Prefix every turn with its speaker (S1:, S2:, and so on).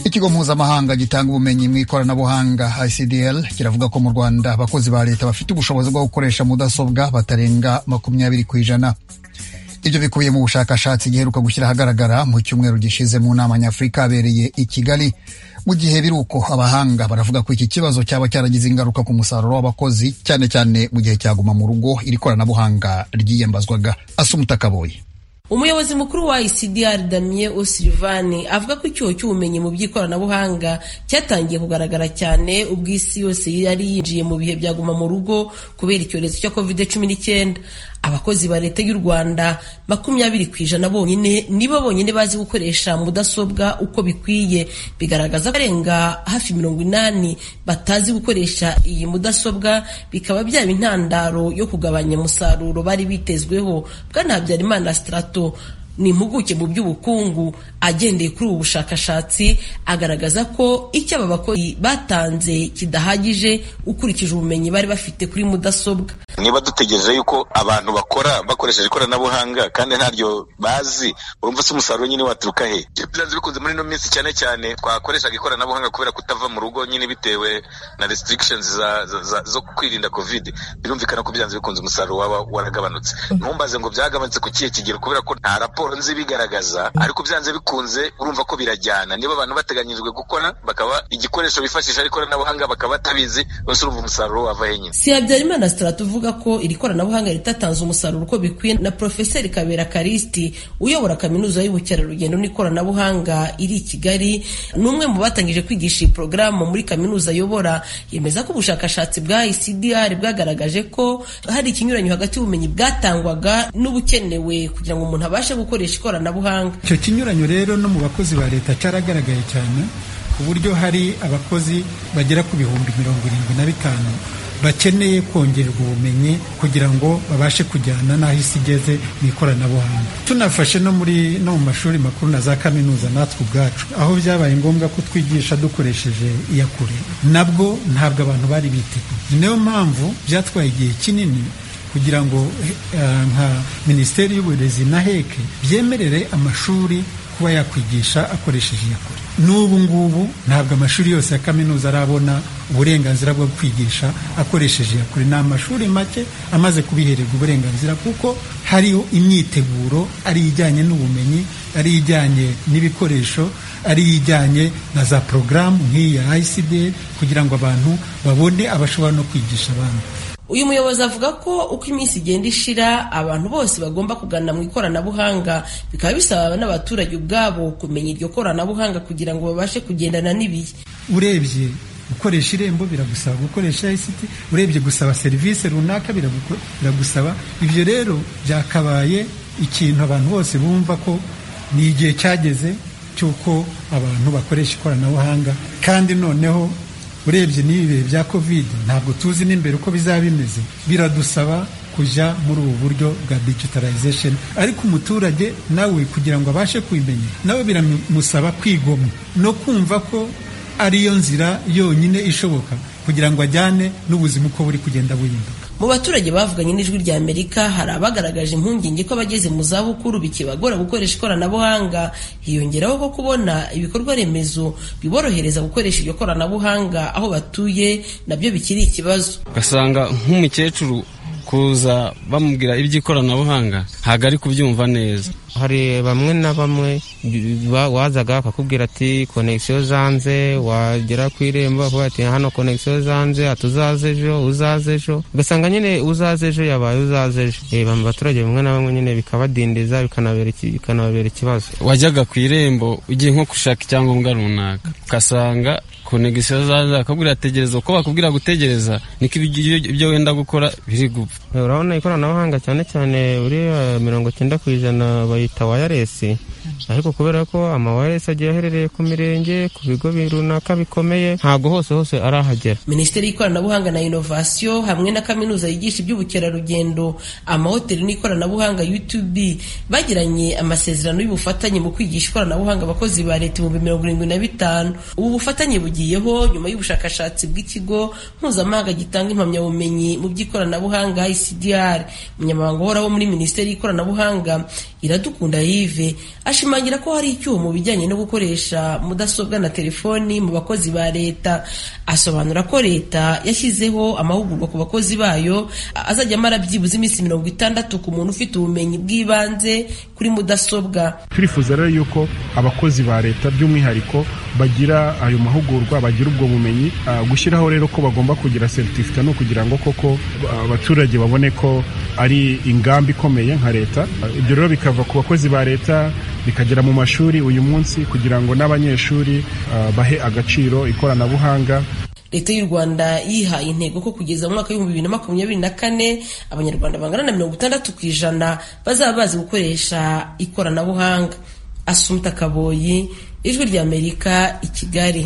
S1: ikigo mpuzamahanga gitanga ubumenyi mu ikoranabuhanga icdl kiravuga ko mu rwanda abakozi ba leta bafite ubushobozi bwo gukoresha mudasobwa batarenga makumyabiri ku ijana ibyo bikubiye mu bushakashatsi giheruka gushyira ahagaragara mu cyumweru gishize mu nama nyafurika abereye i kigali mu gihe biri uko abahanga baravuga ko iki kibazo cyaba cyaragize ingaruka ku musaruro w'abakozi cyane cyane mu gihe cyaguma mu rugo iri koranabuhanga ryiyambazwaga asumuta kaboye
S2: umuyobozi mukuru wa ICDR Damien O'Sullivan avuga ko icyuho cy'ubumenyi mu by'ikoranabuhanga cyatangiye kugaragara cyane ubwo isi yose yari yinjiye mu bihe byaguma mu rugo kubera icyorezo cya COVID-19 abakozi ba leta y'u Rwanda makumyabiri ku ijana bonyine nibo bonyine bazi gukoresha mudasobwa uko bikwiye bigaragaza ko arenga hafi mirongo inani batazi gukoresha iyi mudasobwa bikaba byaba intandaro yo kugabanya umusaruro bari bitezweho bwana Habyarimana Strato ni impuguke mu by'ubukungu agendeye kuri ubu bushakashatsi agaragaza ko icyo aba bakozi batanze kidahagije ukurikije ubumenyi bari bafite kuri mudasobwa
S3: niba dutegereje yuko abantu bakora bakoresheje ikoranabuhanga kandi ntaryo bazi urumva se umusaruro nyine waturuka he byanze bikunze muri ino minsi cyane cyane twakoreshaga ikoranabuhanga kubera kutava mu rugo nyine bitewe na restrictions za, za, za, zo kwirinda covid birumvikana ko byanze bikunze umusaruro waba waragabanutse ntumbaze ngo byagabanutse ku kihe kigero kubera ko nta raporo nzi bigaragaza ariko byanze bikunze urumva ko birajyana niba abantu bateganyirijwe gukora bakaba igikoresho bifashisha ikoranabuhanga bakaba batabizi bose urumva umusaruro wava he nyine
S2: si habyarimana stratuvuga ko iri koranabuhanga ritatanze umusaruro uko bikwiye na Profeseri Kabera Karisti uyobora kaminuza y'ubukerarugendo n'ikoranabuhanga iri i Kigali n'umwe mu batangije kwigisha iyi porogaramu muri kaminuza ayobora yemeza ko ubushakashatsi bwa ICDR bwagaragaje ko hari ikinyuranyo hagati y'ubumenyi bwatangwaga n'ubukenewe kugira ngo umuntu abashe gukoresha ikoranabuhanga
S4: icyo kinyuranyo rero no mu bakozi ba leta cyaragaragaye cyane ku buryo hari abakozi bagera ku bihumbi mirongo irindwi na bitanu bakeneye kongererwa ubumenyi kugira ngo babashe kujyana n'aho isi igeze mu ikoranabuhanga tunafashe no muri no mu mashuri makuru na za kaminuza natwe ubwacu aho byabaye ngombwa ko twigisha dukoresheje iyakure nabwo ntabwo abantu bari biteguye niyo mpamvu byatwaye igihe kinini kugira ngo nka minisiteri y'uburezi na heke byemerere amashuri kuba yakwigisha akoresheje iyakure n'ubu ngubu ntabwo amashuri yose ya kaminuza arabona uburenganzira bwo kwigisha akoresheje iyakure ni amashuri make amaze kubihererwa uburenganzira kuko hariho imyiteguro ari ijyanye n'ubumenyi ari ijyanye n'ibikoresho ari ijyanye na za porogaramu nk'iya ICD kugira ngo abantu babone abashobora no kwigisha abandi
S2: uyu muyobozi avuga ko uko iminsi igenda ishira abantu bose bagomba kugana mu ikoranabuhanga bikaba bisaba n'abaturage ubwabo kumenya iryo koranabuhanga kugira ngo babashe kugendana n'ibihe
S4: urebye gukoresha irembo biragusaba gukoresha ICT urebye gusaba serivisi runaka biragusaba ibyo rero byakabaye ikintu abantu bose bumva ko ni igihe cyageze cy'uko abantu bakoresha ikoranabuhanga kandi noneho urebye n'ibi bihe bya covid ntabwo tuzi n'imbere uko bizaba bimeze biradusaba kujya muri ubu buryo bwa digitalization ariko umuturage nawe kugira ngo abashe kubimenya nawe biramusaba kwigomwa no kumva ko ariyo nzira yonyine ishoboka kugira ngo ajyane n'ubuzima uko buri kugenda buhinduka
S2: mu baturage bavuganye n'ijwi rya amerika hari abagaragaje impungenge ko abageze mu zabukuru bikibagora gukoresha ikoranabuhanga hiyongeraho ko kubona ibikorwa remezo biborohereza gukoresha iryo koranabuhanga aho batuye nabyo bikiri ikibazo
S5: ugasanga nk'umukecuru kuza bamubwira iby'ikoranabuhanga ntabwo ari kubyumva neza
S6: hari bamwe na bamwe wazaga akakubwira ati konegisiyo zanze wagera ku irembo akavuga ati hano konegisiyo zanze ati uzaze ejo uzaze ejo ugasanga nyine uzaze ejo yabaye uzaze ejo reba mu baturage bamwe na bamwe nyine bikabadindiza bikanababera ikibazo
S5: wajyaga ku irembo ugiye nko gushaka icyangombwa runaka ugasanga konegisiyo zanze akakubwira tegereza uko bakubwira gutegereza niko ibyo wenda gukora biri gupfa
S6: urabona ikoranabuhanga cyane cyane buriya mirongo icyenda ku ijana bayita wayaresi ariko kubera ko amawayaresi agiye aherereye ku mirenge ku bigo runaka bikomeye ntabwo hose hose arahagera
S2: minisiteri y'ikoranabuhanga na inovasiyo hamwe na kaminuza yigisha iby'ubukerarugendo amahoteli n'ikoranabuhanga utb bagiranye amasezerano y'ubufatanye mu kwigisha ikoranabuhanga abakozi ba leta ibihumbi mirongo irindwi na bitanu ubu bufatanye bugiyeho nyuma y'ubushakashatsi bw'ikigo mpuzamahanga gitanga impamyabumenyi mu by'ikoranabuhanga icdr umunyamabanga uhoraho muri minisiteri y'ikoranabuhanga iradukunda yive ashimangira ko hari icyuho mu bijyanye no gukoresha mudasobwa na telefoni mu bakozi ba leta asobanura ko leta yashyizeho amahugurwa ku bakozi bayo azajya amara byibuze iminsi mirongo itandatu ku muntu ufite ubumenyi bw'ibanze kuri mudasobwa
S7: turifuza rero yuko abakozi ba leta by'umwihariko bagira ayo mahugurwa bagira ubwo bumenyi ah, gushyiraho rero ko bagomba kugira seritifika ni ukugira ngo koko ah, abaturage babone ko ari ingamba ikomeye nka leta Ah, ibyo rero bikava ku bakozi ba leta bikagera mu mashuri uyu munsi kugira ngo n'abanyeshuri ah, bahe agaciro ikoranabuhanga
S2: leta y'u rwanda yihaye intego ko kugeza mu mwaka w'ibihumbi bibiri na makumyabiri na kane abanyarwanda bangana na mirongo itandatu ku ijana bazaba bazi gukoresha ikoranabuhanga asumta kaboyi ijwi ry'amerika i kigali